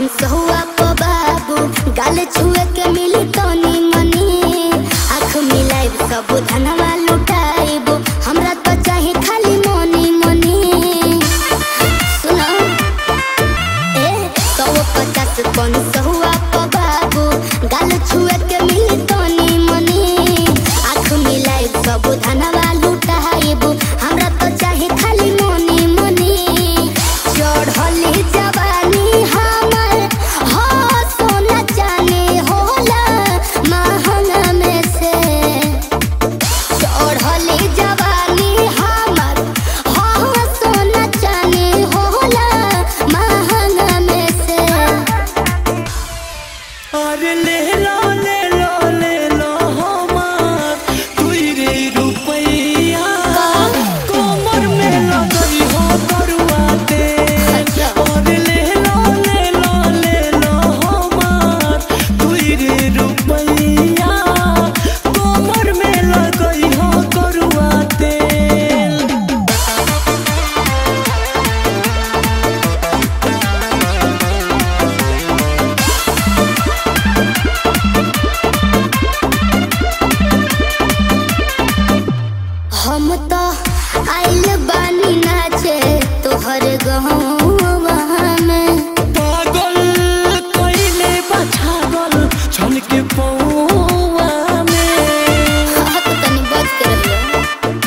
कौन सहुआ को बाबू गाल छुए के मिली तनी मनी आँख मिलाइब सब धनवा लुटाइब हमरा तो चाहे खाली मनी मनी सुनो ए सौ पचास कौन सहुआ को बाबू गाल छुए के मिली तनी मनी आँख मिलाइब सब धनवा लुटाइब हमरा तो चाहे खाली मनी मनी चढ़ली जवानी हमर हो सोना चांदी होला महंगा में से चढ़ली जवानी हमर हो सोना चांदी होला महंगा में से अरे ले लो ले लो ले लो हमार दुई रे रुपैया कमर में लगई हो करुआ तेल अरे ले लो ले लो ले लो हमार दुई रे रुपैया कमर में लगई हो करुआ तेल हम तो आइल बानी नाचे तोहर गहवा में पागल कइले बछागल छन के पौआ में हाँ तो तनी बच के रहियो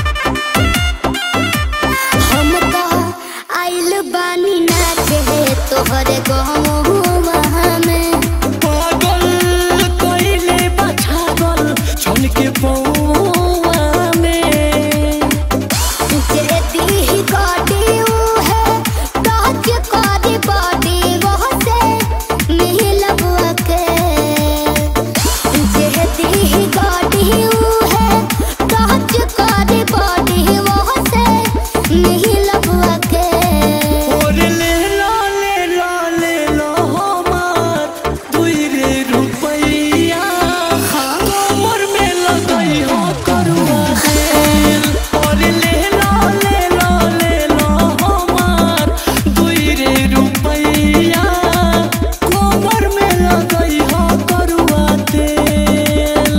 हम तो आइल बानी नाचे तोहर गहवा में पागल कइले बछागल छन के पौआ में जे दी गाड़ी ऊ है टच करी बॉडी वो से मिलबुआ के जे दी गाड़ी ऊ है टच करी बॉडी वो से मिलबुआ के और ले लो ले लो ले लो हमार दुई रे रुपैया कमर में लगई हो करुआ तेल और ले लो ले लो ले लो हमार दुई रे रुपैया कमर में लगई हो करुआ तेल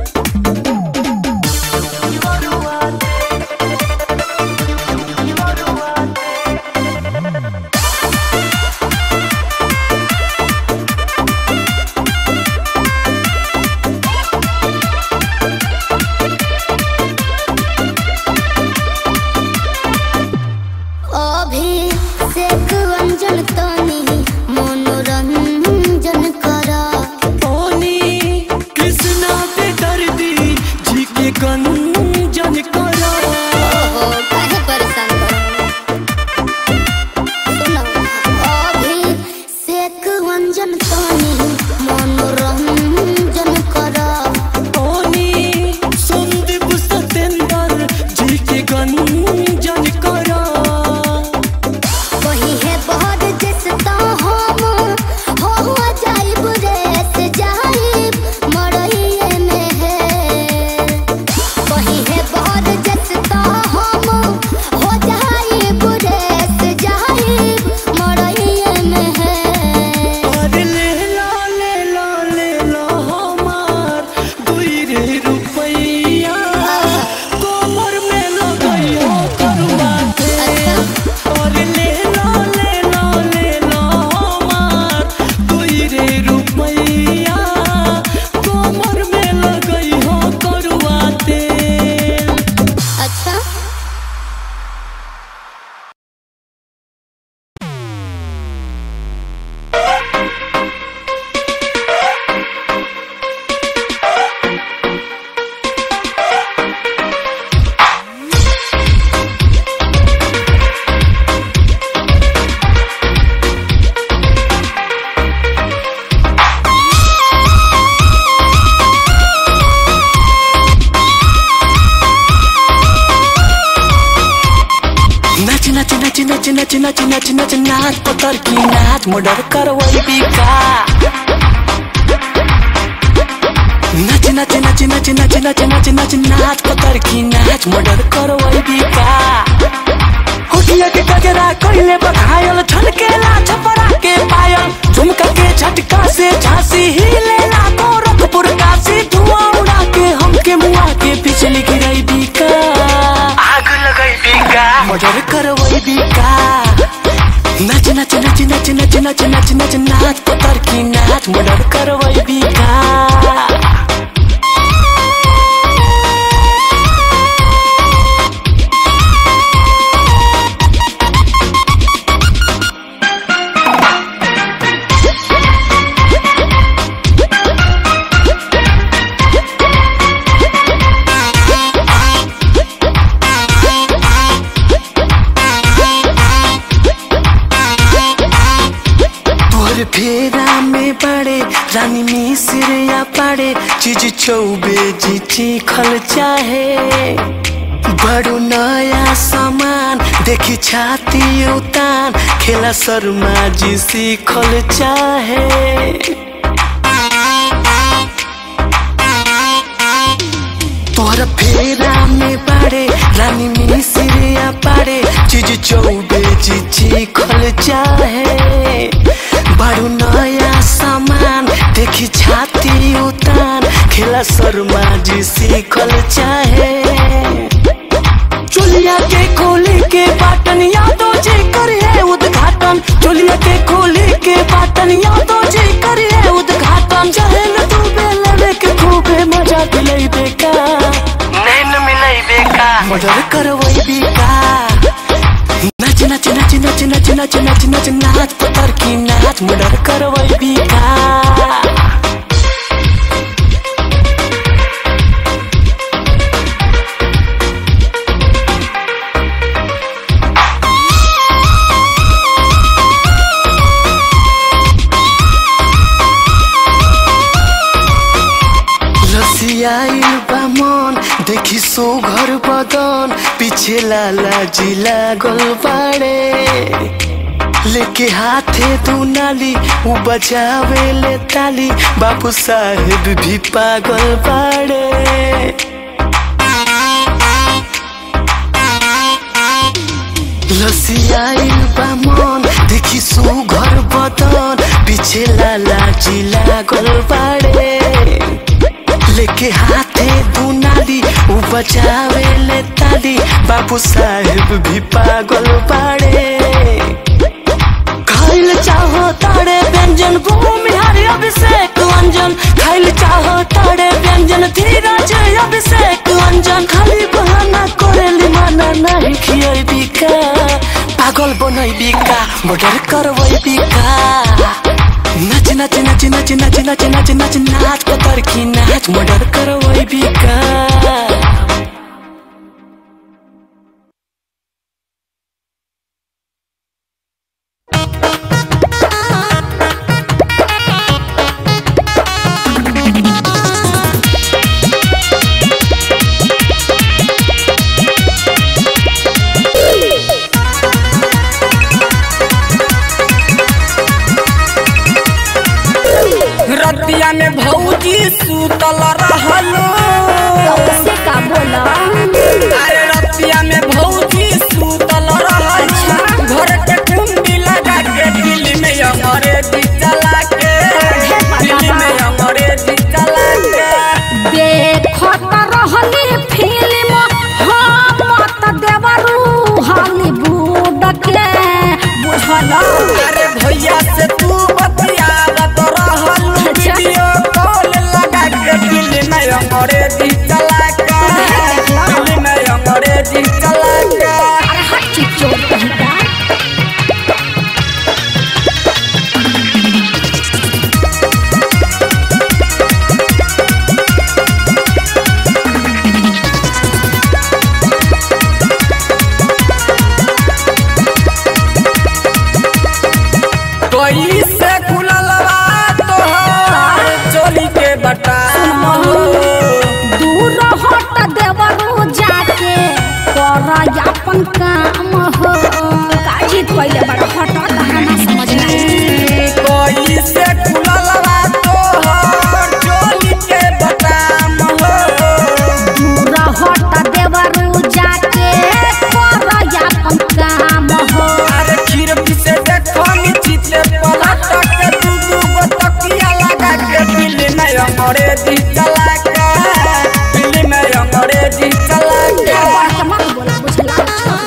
अभी सेक अंजन तनी मनोरंजन करा पानी कृष्णा पे दर्दी जी के गंजन करा ओहो काहे परेशान करो सुनो अभी सेक अंजन तनी मनोरंजन करा पानी संदीप सतेंद्र जी के गंजन करा वही है बहुत जिस तो हम हो हुआ जाइब रेस जाइब मरइए में है वही है बहुत जिस तो हम हो जाइब रेस जाइब मरइए में है और ले लो ले लो ले लो हमार दुई रे रुपैया कमर में लगई हो करुआ तेल और ले लो ले लो ले लो हमार दुई रे रुपैया कमर में लगई हो करुआ तेल अच्छा नाच नाच नाच नाच नाच नाच नाच नाच नाच पतर की नाच मोडर करवई बिका नाच नाच नाच नाच नाच नाच नाच नाच नाच पतर की नाच मोडर करवई बिका होठिया के गजरा कइले बघायल छलकेला छपरा के पायल झुमका के झटका से झांसी हिले ना गोरखपुर काशी धुआं उड़ा के हमके मुआ के बिजली गिराई बीका आग लगाई बीका मर्डर करवाई बीका नाच नाच नाच नाच नाच नाच नाच नाच नाच पतर की नाच मर्डर करवाई बीका तोर फेरा में बड़े रानी मिसिर या पड़े चीज चौबे जी चीखल चाहे बड़ो नया सामान देखी छाती उतान खेला शर्मा जी सीखल चाहे तोहर फेरा में पड़े रानी मिसिरिया पड़े चीज चौबे जी खल चाहे बड़ू नया सामान देखी छाती उतान खेला शर्मा जी सीखल चाहे चोलिया के खोले के बाटन यादव जी करे उद्घाटन चोलिया के खोले के बाटन यादव जी करे उद्घाटन चाहे न तू बेलवे के खूबे मजा दिलै बेका नैन मिलाई बेका मर्डर करवई बेका नाच नाच नाच नाच नाच नाच नाच नाच नाच पतर की नाच मर्डर करवई बेका रसियाइल बा मन देखी सो घर बदन पीछे लाला जी लागल बाड़े लेके हाथे दू नाली उ बजावे ले ताली बाबू साहेब भी पागल बाड़े लसियाइल बा मन देखी सो घर बदन पीछे लाला जी लागल बाड़े लेके हाथे दू नाली उ बजावे ले ताली बाबू साहेब भी पागल बाड़े खाइल चाहो ताड़े व्यंजन भूमि हरि अभिषेक अंजन खाइल चाहो ताड़े व्यंजन धीरज अभिषेक अंजन खाली बहाना करेली माना नहीं खियाई बिका पागल बनई बिका मर्डर करवई बिका नाच नाच नाच नाच नाच नाच नाच नाच नाच पतर की नाच मर्डर करवई बिका रतिया में भौजी सूतल रहलो से का बोला अरे रतिया में भौजी सूतल रहलो घर के कुंडी लगा के दिल्ली में अंग्रेजी चला के दिल्ली में अंग्रेजी चला के देखत रहली फिल्म हम मत देवरू हॉलीवुड के बुझल अरे भैया से तू बतियावत रहलो अच्छा। वीडियो कॉल लगा के दिल्ली में अंग्रेजी अंग्रेजी चला के दिल्ली में अंग्रेजी चला के बढ़ के मत बोला बुझला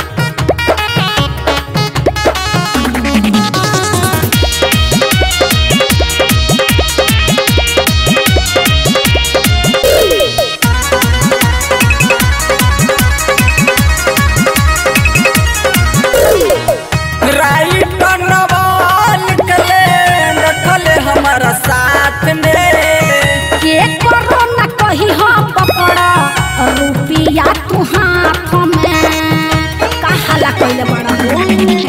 राइट नवाल कले रखले हमारा साथ में के करो न कही हम पकड़ा रुपिया तू हाथ में कहाला कइले बड़ा हो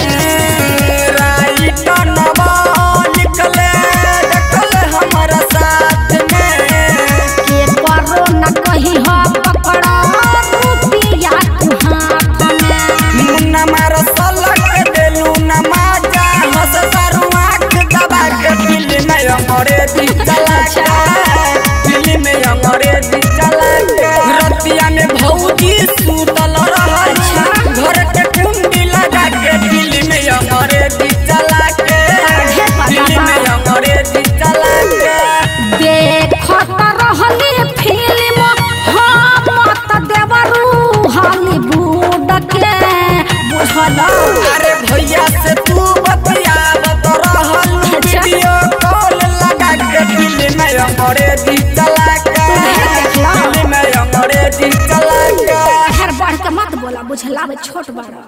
राइट नवाल कले रखले हमारा साथ में के करो न कही हम पकड़ा रुपिया तू हाथ में मुन्ना मारो सलक देलू नमाजा हंस तारू आँख दबा के दिल्ली में अंग्रेजी चला के दिल्ली में अंग्रेजी चला के रतिया में भौजी सूतल रहल घर के कुंडी लगा के दिल्ली में अंग्रेजी चला के दिल्ली में अंग्रेजी चला के देखत रहली फिल्म हम मत देवरू हॉलीवुड के बुझल अरे भैया से तू बतियावत रहल वीडियो कॉल लगा के दिल्ली में अंग्रेजी चला के दिल्ली में अंग्रेजी चला के हर बढ़ के मत बोला बुझला बे छोट बड़ा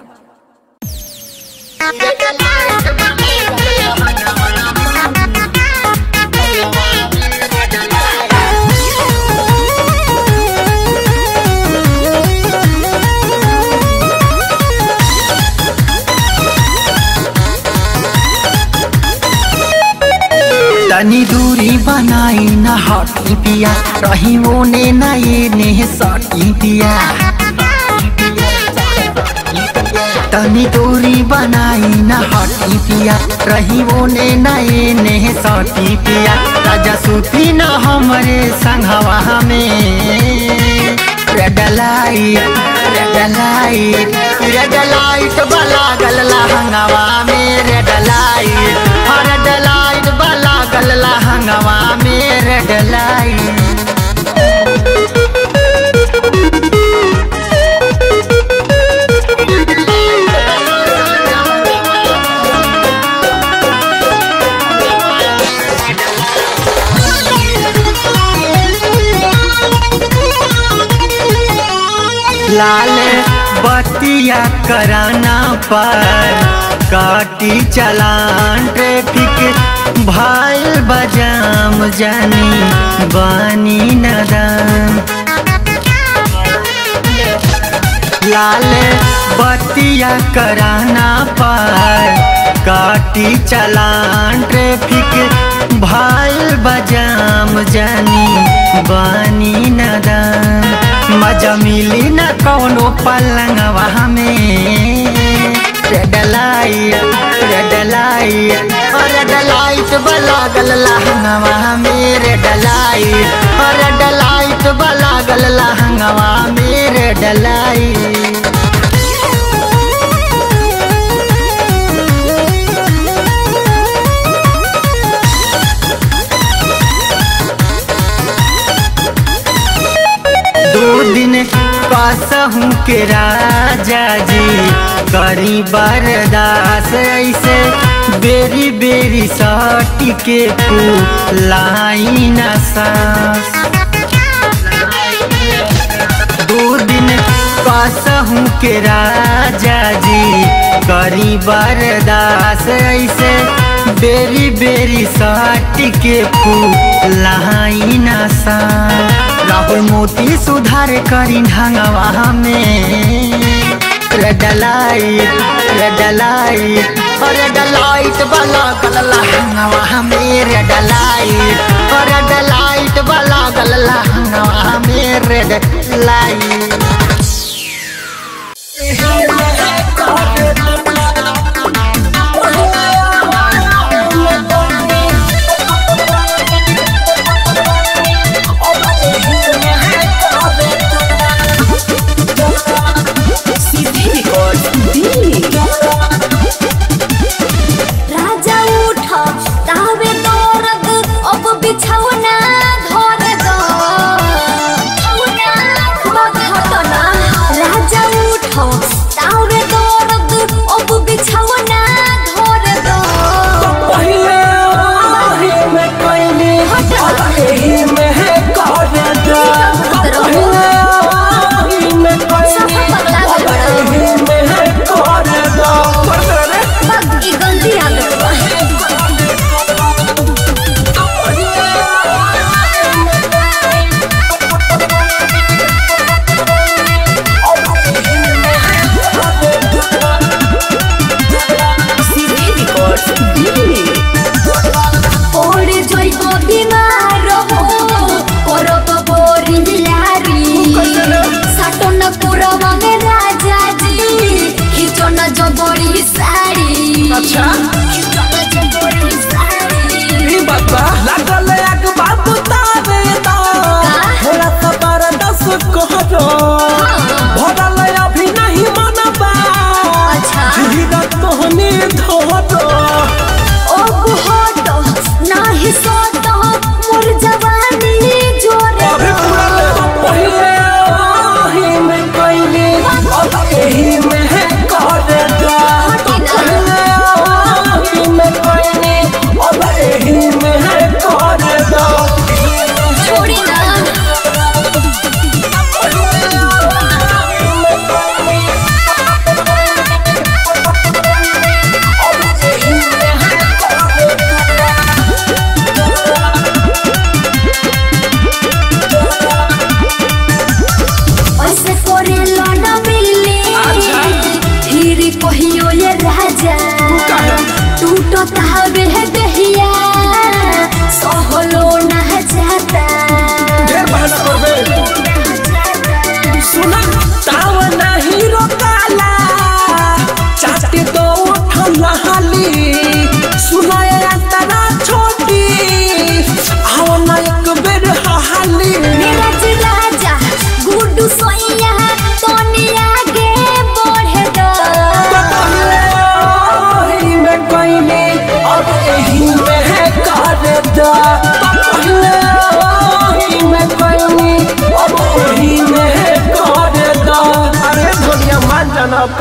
तनी दूरी बनाई न हटी पिया रही ओने न ये ने सटी पिया तनी दूरी बनाई न हटी पिया रही ओने न ये ने सटी पिया राजा सुती न हमरे संघवा में red light red light red light वाला गलला हंगावा में रेड लाइट रेड लाइट वाला गलला हंगावा में रेड लाइट लाल बतिया कराना पर काटी चलान ट्रैफिक भाईल बजाम जानी बानी नदान लाल बतिया कराना पर काटी चलान ट्रैफिक भाईल बजाम जानी बानी नदान मजा मिली न कौनो पलंगवा में red light red light red light वाला गलला हंगवा में रेड लाइट रेड लाइट वाला गलला हंगवा में रेड लाइट दो दिन पासहूँ के राजा जी करी बरदास ऐसे बेरी बेरी सटी के लाइन सास दो दिन पासहूँ के राजा जी करी बरदास ऐसे बेरी बेरी सटी के लाइन सास राहुल मोती सुधार करी ढंगवा में red light red light red light वाला गलला हंगवा में रेड लाइट रेड लाइट वाला गलला हंगवा में रेड लाइट राजा उठ तावे दौरद अब बिछौना धरे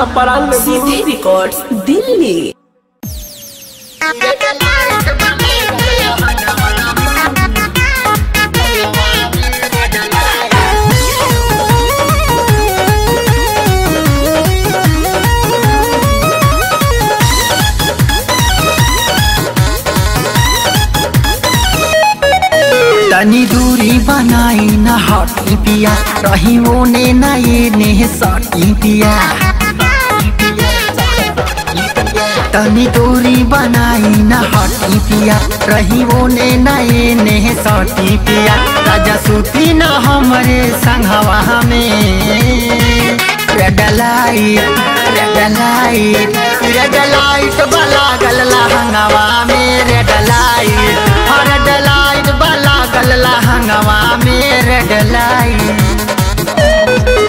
का परान ले सीधे रिकॉर्ड्स दिल्ली तनी दूरी बनाई न हटी पिया रही ओने न ये ने सटी पिया तनी दूरी बनाई न हटी पिया रही ओने न ये ने सटी पिया राजा सूती न हमरे संघवा में red light red light red light बला गलला हंगावा में रेड लाइट रेड लाइट बला गलला हंगावा में रेड लाइट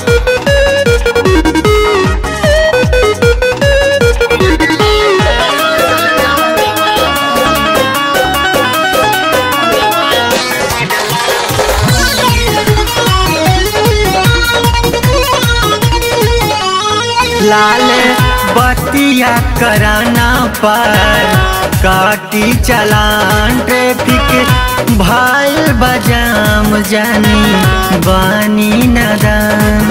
लाल बतिया कराना पर काटी चलान ट्रैफिक भाई बजाम जानी बानी नदान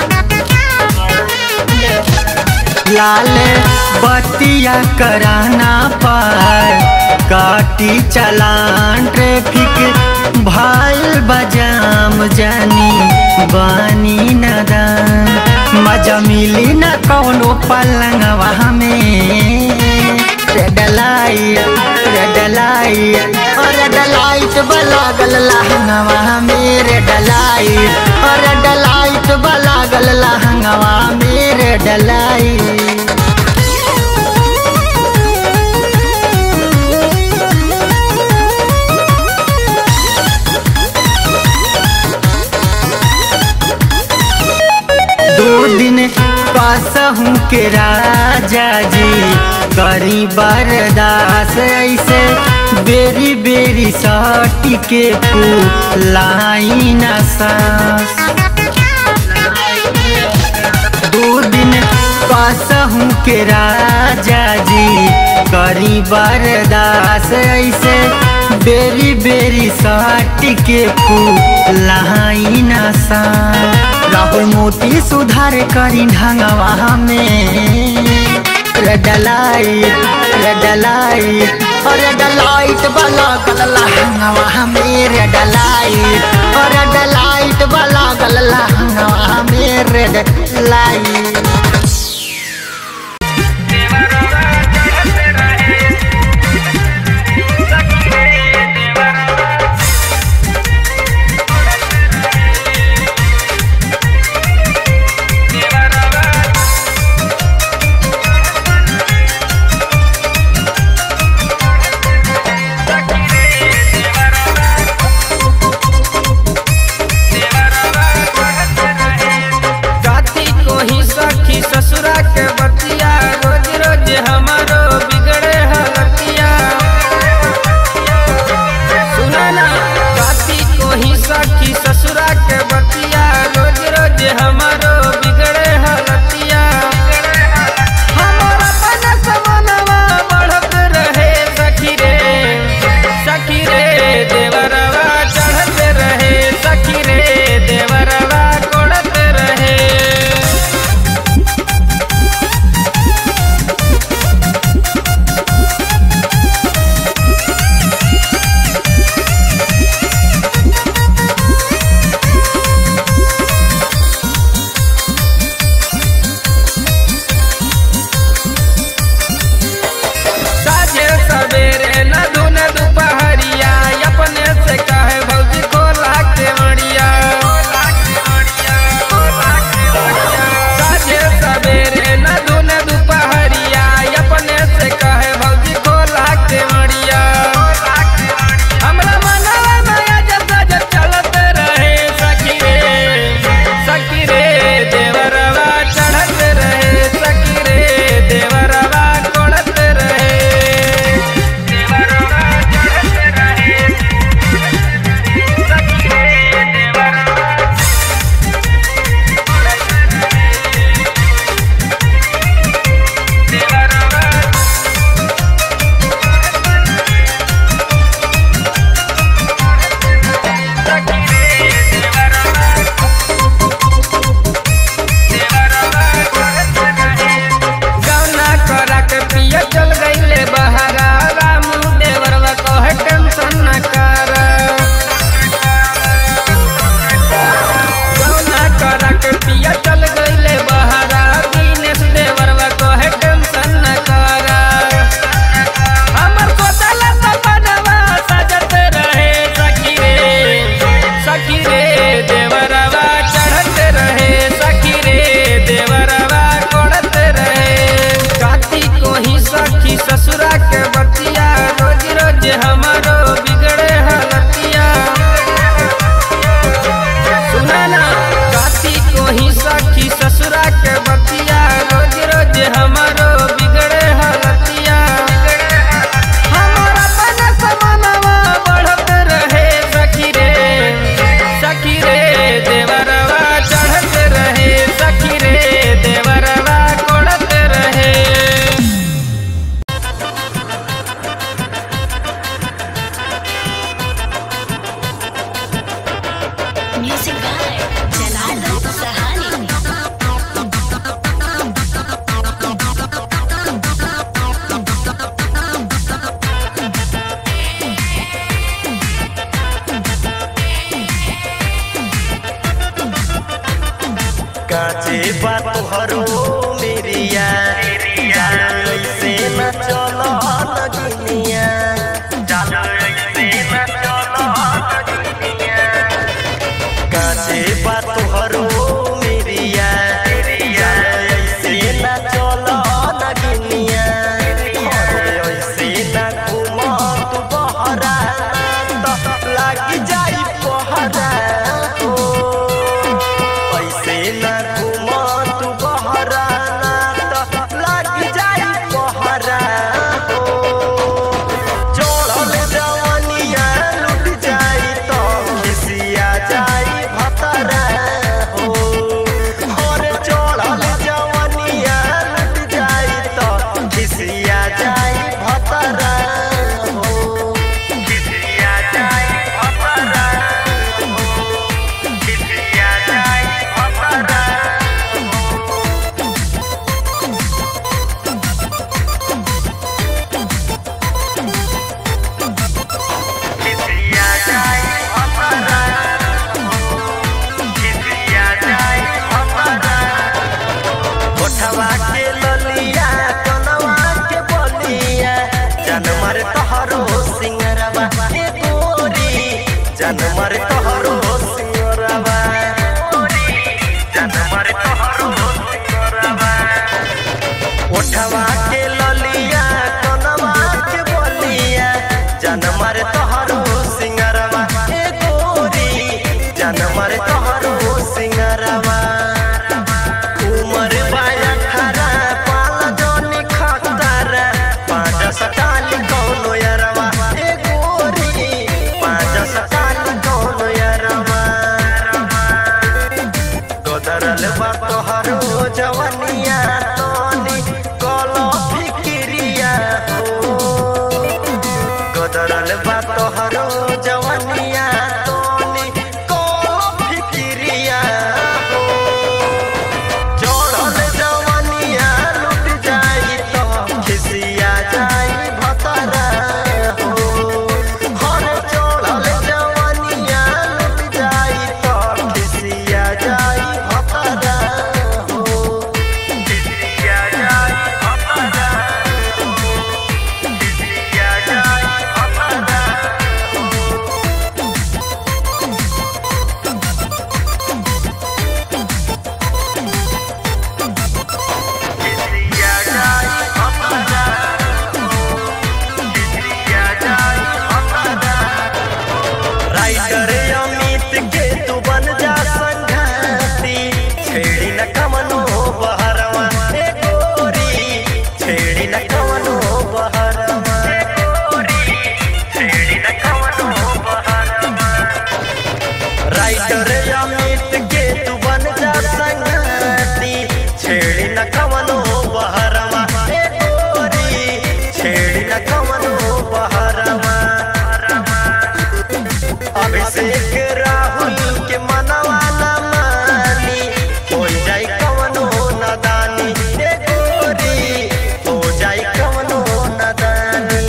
लाल बतिया कराना पर काटी चलान ट्रैफिक भाई बजाम जानी बानी नदान मजा मिली न कौनो पलंगवा में red light red light red light बलागल लहंगवा में रेड लाइट रेड लाइट बलागल लहंगवा में रेड लाइट दो दिन कसहूँ के राजा जी करी बरदास ऐसे बेरी बेरी सटी के लाइन सांस दो दिन कसहूँ के राजा जी करी बरदास ऐसे बेरी बेरी सटी के लाइन सांस राहुल मोती सुधार करी ढंगवा में red light red light red light वाला गलला हंगवा में रेड लाइट रेड लाइट वाला गलला हंगवा में रेड लाइट कथी कोही Music by Janardhan Sahani. काचे बात हरो मेरिया ऐसे न चलो लगनिया ऐसे न चलो लगनिया काचे बात हरो मेरिया ऐसे न चलो लगनिया ऐसे न घूमो तू बहरा तो लागी जाई पहरा हो ऐसे न घूमो तू बहरा त लाग जाई पहरा हो चढ़ल जवनिया लुट जाई तो खिसिया जाई भतरा हो और चढ़ल जवनिया लुट जाई तो खिसिया जाई भतरा हो खिसिया जाई भतरा खिसिया जाई भतरा खिसिया जाई भतरा खिसिया जाई भतरा कोठवा के ललिया कनवा के बलिया जनमर तोहरो सिंगरवा ए गोरी जनमर तोहरो सिंगरवा जनमर तोहरो सिंगरवा कोठवा के ललिया कनवा के बलिया जनमर तोहरो सिंगरवा ए गोरी जनमर तोहरो सिंगरवा उमर बाया खरा पाल जोनी खतरा पाँच सटाल कौनो यरवा ए गोरी पाँच सटाल कौनो यरवा गोदरल बा तोहरो जवनिया तोनी कलो फिक्रिया हो गोदरल बा तोहरो जवनिया तोनी कलो फिक्रिया हो चढ़ल जवनिया लुट जाई तो खिसिया जाई भतरा हो हर चढ़ल जवनिया लुट जाई तो खिसिया जाई भतरा हो खिसिया जाई भतरा हो खिसिया जाई भतरा खिसिया जाई भतरा खिसिया जाई भतरा राइटर अमित के तू बन जा संघाती छेड़ी न कमनो बहरवा ए गोरी छेड़ी न कमनो बहरवा ए गोरी छेड़ी न कमनो बहरवा राइटर अमित के तू बन जा संगती छेड़ी न कवनो बहरवा ए गोरी छेड़ी न कवनो बहरवा अभिषेक राहुल के मनवा न मानी हो जाई कवनो नदानी ए गोरी हो जाई कवनो नदानी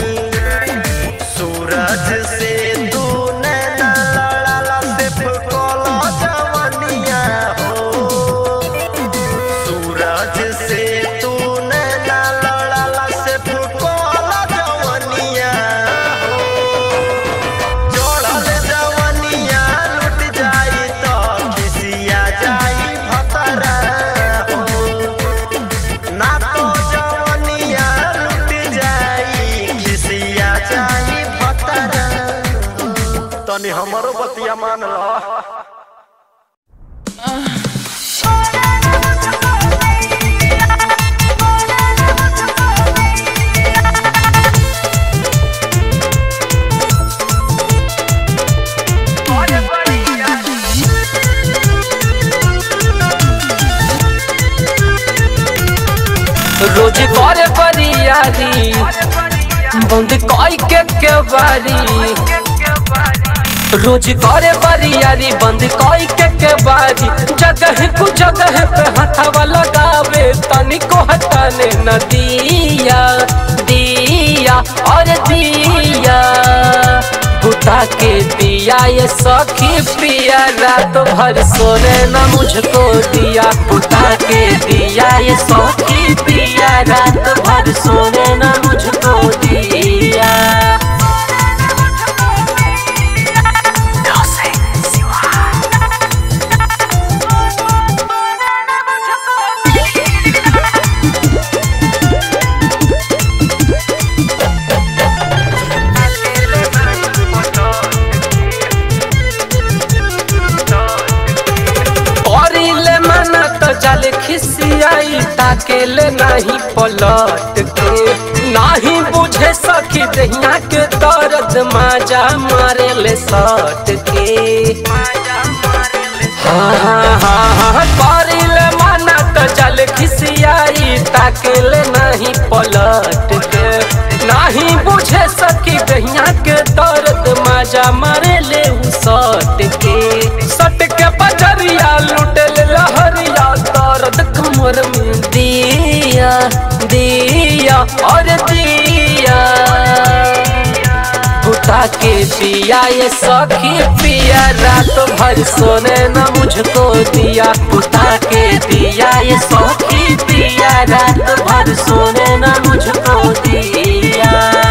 सूरज से तू नैना लड़ाला सिर्फ कोलो जवनिया हो सूरज से तू नैना लड़ाला सिर्फ कोलो जवनिया हो जोड़ल जवनिया लुट जाई तो खिसिया जाई भतरा हो ना तो जवनिया लुट जाई खिसिया जाई भतरा तनी हमरो बतिया मान ला रोज करे बरियारी बंद कई के के बारी रोज करे बरियारी बंद कोई के के बारी जगह कु जगह पे हथवा लगावे तनिको हटाने न दिया दिया और दिया बुता के दिया ये सखी पिया रात भर सोने न मुझको दिया बुता के दिया ये सखी पिया रात भर सोने न मुझको दिया करिले मना तो जल खिसियाई ताकेले नहीं पलट के नहीं बुझे सखी दहिया के दर्द माजा मारे ले सट के हाँ हाँ हाँ हाँ करिले मना तो जल खिसियाई ताकेले नहीं पलट के नहीं बुझे सकी दहिया के दर्द माजा मारे ले उ सट के सट के बजरिया लुटल लहरिया दर्द कमर में दिया दिया और दिया बुता के दिया ये सखी पिया रात भर सोने न मुझको दिया बुता के दिया ये सखी पिया रात भर सोने न मुझको दिया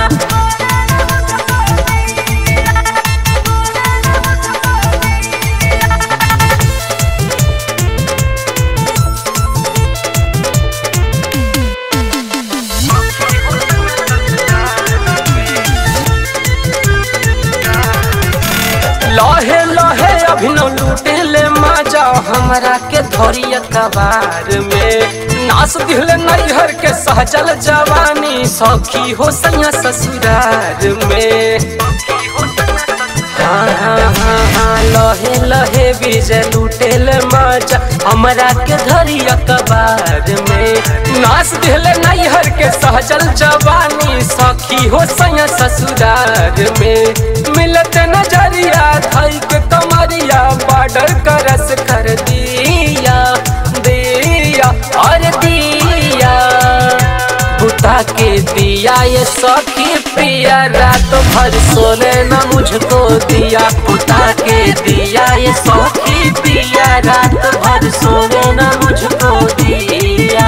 लहे लहे अभिनव लूटे ले माजा हमरा के धरिया कबार में नास दिल नैहर के सहजल जवानी सखी हो सैया ससुरार में हाँ हाँ हाँ हाँ लहे लहे विजय लूटे ले माजा हमरा के धरिया कबार में नास दिल नैहर के सहजल जवानी सखी हो सैया ससुरार में मिलत नजरिया धई के कमरिया बॉर्डर करस कर दिया दिया और दिया बुता के दिया ये सखी पिया रात भर सोने न मुझको दिया बुता के दिया ये सखी पिया रात भर सोने न मुझको दिया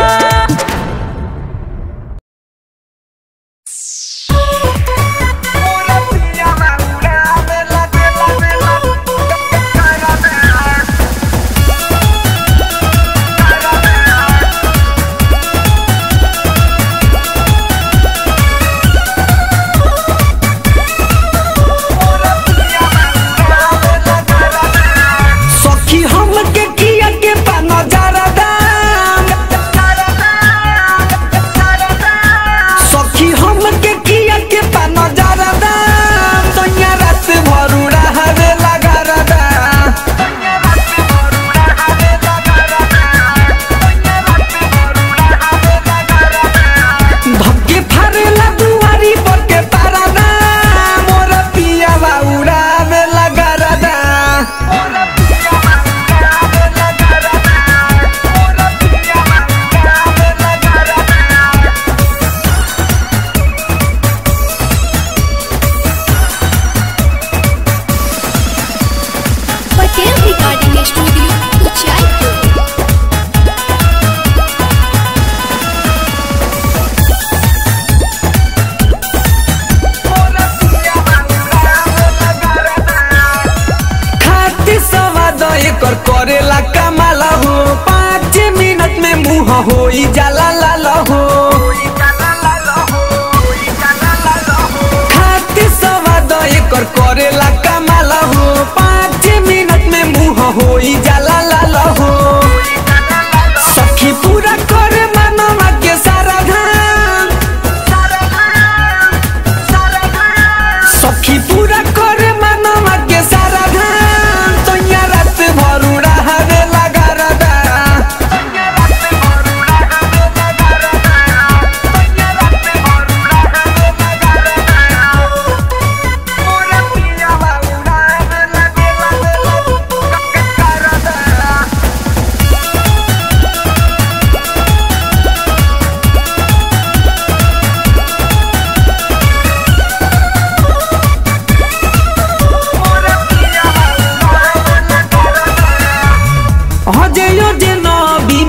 सखी हम के किया के पाना जरा दाम सखी हम के किया के पाना जरा दाम सोनिया रात भरू रहवे लगा रदा धक्के फारेला दुआरी पर के पारा दाम मोर पिया उड़ावे लगा रदा पटेल रिकॉर्डिंग स्टूडियो उचाईपुर खाती सवाद एकर करेला कमाला हो पाँच मिनट में मुँह हो जाला लाल हो खाती सवाद एकर करेला कमाला हो पाँच मिनट में मुँह हो जाला लाल हो सखी पूरा करे मनवा के सारा धाम सखी पूरा करे मनवा के सारा धाम तोया रात भरू रहवे लगा रदा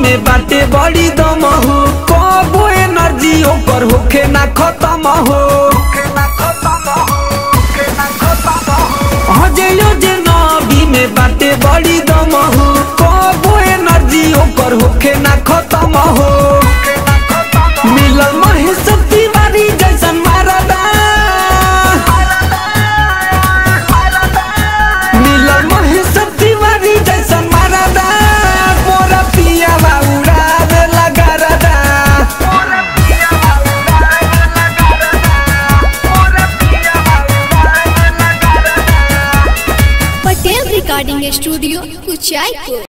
में बाटे बड़ी दम हो कबो एनर्जी ओकर होखे ना खत्म हो हजयो जे नबी में बाटे बड़ी दम हो कबो एनर्जी ओकर होखे ना खत्म हो मिलल महेश तिवारी जैसन मारदा मिलल महेश तिवारी जैसन मारदा मोरा पिया उड़ावे लगा रदा पटेल रिकॉर्डिंग स्टूडियो कुचायपुर